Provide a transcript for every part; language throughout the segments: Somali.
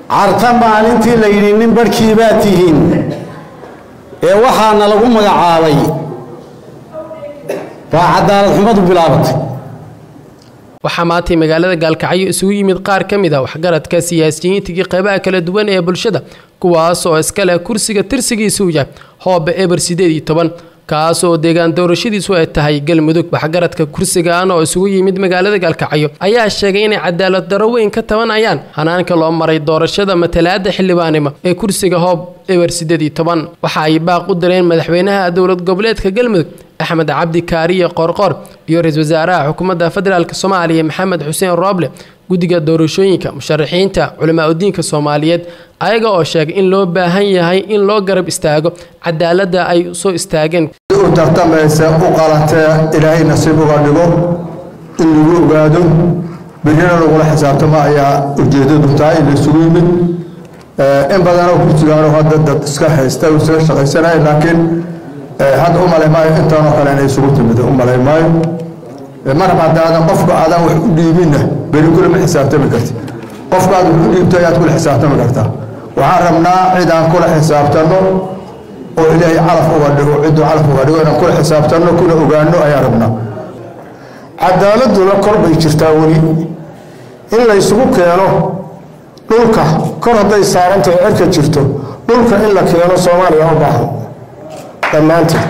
carta maalintii la yidhi nin barhkii baad tihiin ee waxaana lagu magacaabay baa cadaalad xumadu bilaabatay waxaa maantay magaalada gaalkacyo isugu yimid qaar ka mid a waxgaradka siyaasiyiintigii qeybaha kala duwan ee bulshada kuwaas oo iska leh kursiga tirsigiisuu yahay hoobe eber sideed iyo toban kaas oo deegaan doorashadiisu ay tahay galmudug waxgaradka kursigan oo isugu yimid magaalada gaalkacyo ayaa sheegay inay cadaalad daro weyn ka tabanayaan hanaanka loo maray doorashada matalaada xildhibaanimo ee kursiga hoob eber sideed iyo toban waxa ay baaq u direen madaxweynaha dowlad goboleedka galmudug axmed cabdi kaariye qoorqoor iyo ra-iisul wasaaraha xukuumadda federaalk soomaaliya maxamed xuseen rooble guddiga doorashooyinka musharaxiinta culamaa udiinka soomaaliyeed ayaga oo sheegay in loo baahan yahay in loo garab istaago cadaaladda ay soo istaageen u tartamaysa u qalatee ilaahay nasiib uga dhigo in lagu ogaado berrina lagula xisaabtamo ayaa ujeeddadu tahay in laysugu yimid in badanoo kursigaano hadda dad iska haysta u iskaga shaqaysanaya laakiin hadda u malay maayo intaanoo kale inay isugu timid u malay maayo marab haddaadan qofka aadan wax u dhiibinna beri kulama xisaabtami karti qofka aad wax u dhiibto ayaad kula xisaabtami kartaa waxaan rabnaa cid aan kula xisaabtanno oo ilaahay calaf uga dhigo cidduu calaf uga dhigo inaan kula xisaabtanno kuna ogaano ayaan rabnaa cadaaladuna kor bay jirtaa weli in laysugu keeno dhulka kor hadday saarantahay cirka jirto dhulka in la keeno soomaaliya u baahan dhammaanteed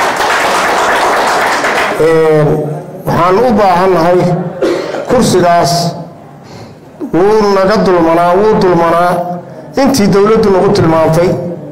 waxaan u baahannahay kursigaas wuu naga dulmanaa wuu dulmanaa intii dowladdu nagu tilmaamtay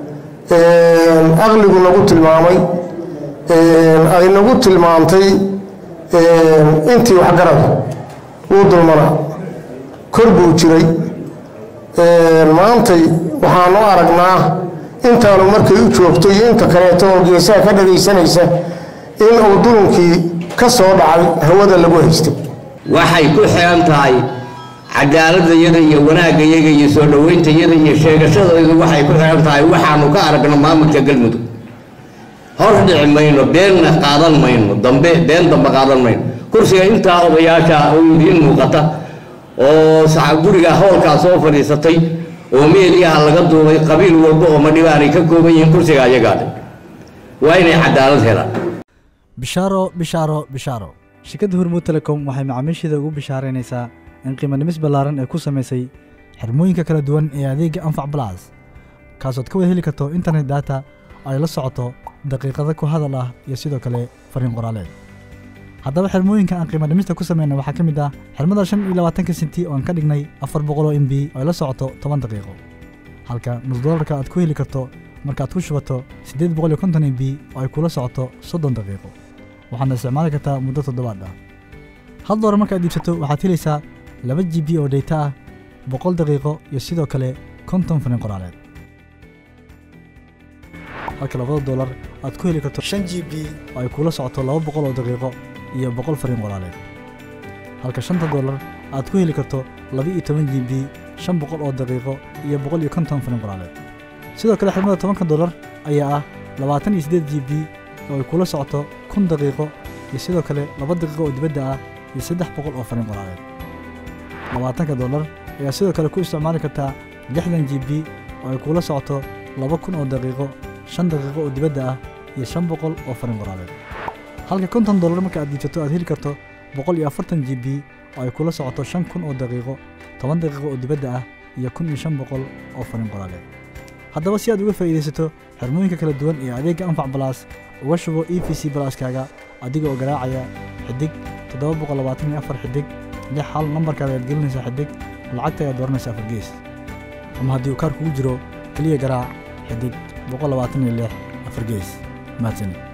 aqligu nagu tilmaamay ay nagu tilmaamtay intii waxgarada wuu dulmanaa kor buu jiray maantay waxaanu aragnaa intaanu markay u joogto iyo inta kaleeto oo geesaha ka dhagaysanaysa in uu dulunkii ka soo dhacay hawada lagu haystay waxay ku xiran tahay cadaaladayada iyo wanaaggayaga iyo soo dhowayntayada iyo sheegashadaydu waxay ku xiran tahay waxaanu ka aragno maamulka galmudug hor dhici mayno beenna qaadan mayno dambe been dambe qaadan mayno kursiga intaa odayaasha oo idiin muuqata oo guriga howlkaa soo fadhiisatay oo meeliyaha laga duubay qabiil walba oo madhibaanay ka kooban yihiin kursiga ayagaadhe waa inay cadaalad helaan bishaaro bishaaro bishaaro shirkadda hormuud telecom waxay macaamiisheeda ugu bishaaraynaysaa in qiimo dhimis ballaaran ay ku samaysay xirmooyinka kala duwan ee adeegga anfac balas kaasood ka wada heli karto internet data oo ay la socoto daqiiqada ku hadal ah iyo sidoo kale fariin qoraaleed haddaba xirmooyinka aan qiimo dhimista ku samayna waxaa ka mid ah xirmada shan iyo labaatanka senti oo aan ka dhignay afar boqoloo m b oo ay la socoto toban daqiiqo halka nus dollarka aad ku heli karto markaaad ku shubato siddeed boqol iyo konton m b oo ay kula socoto soddon daqiiqo waxaadna isticmaali kartaa muddo toddobaad ah hal doolar markaad iibsato waxaad helaysaa laba g b oo dhayta ah boqol daqiiqo iyo sidoo kale konton fariin qoraaleed halka labada doolar aad ku heli karto shan g b oo ay kula socoto laba boqol oo daqiiqo iyo boqol fariin qoraaleed halka shanta doolar aad ku heli karto laba iyo toban g b shan boqol oo daqiiqo iyo boqol iyo konton fariin qoraaleed sidoo kale xirmada tobanka doolar ayaa ah labaatan iyo siddeed g b oo ay kula socoto kun daqiiqo iyo sidoo kale laba daqiiqo oo dibadda ah iyo saddex boqol oo fariin qoraaleed labaatanka doolar ayaa sidoo kale ku isticmaali kartaa lixdan g b oo ay kula socoto laba kun oo daqiiqo shan daqiiqo oo dibadda ah iyo shan boqol oo fariin qoraaleed halka konton doolar marka aad iibsato aad heli karto boqol iyo afartan g b oo ay kula socoto shan kun oo daqiiqo toban daqiiqo oo dibadda ah iyo kun iyo shan boqol oo fariin qoraaleed haddaba si aad uga faa'iidaysato xirmooyinka kala duwan ee adeegga anfac balaas uga shubo e v c balaaskaaga adiga oo garaacaya xidig toddoba boqol labaatan iyo afar xidig lix hal nambarkaada ayaad gelinaysaa xidig lacagta ayaad dooranaysaa afar gees ama haddii uu kaar kugu jiro keliya garaac xidig boqol labaatan iyo lix afar gees mahadsanid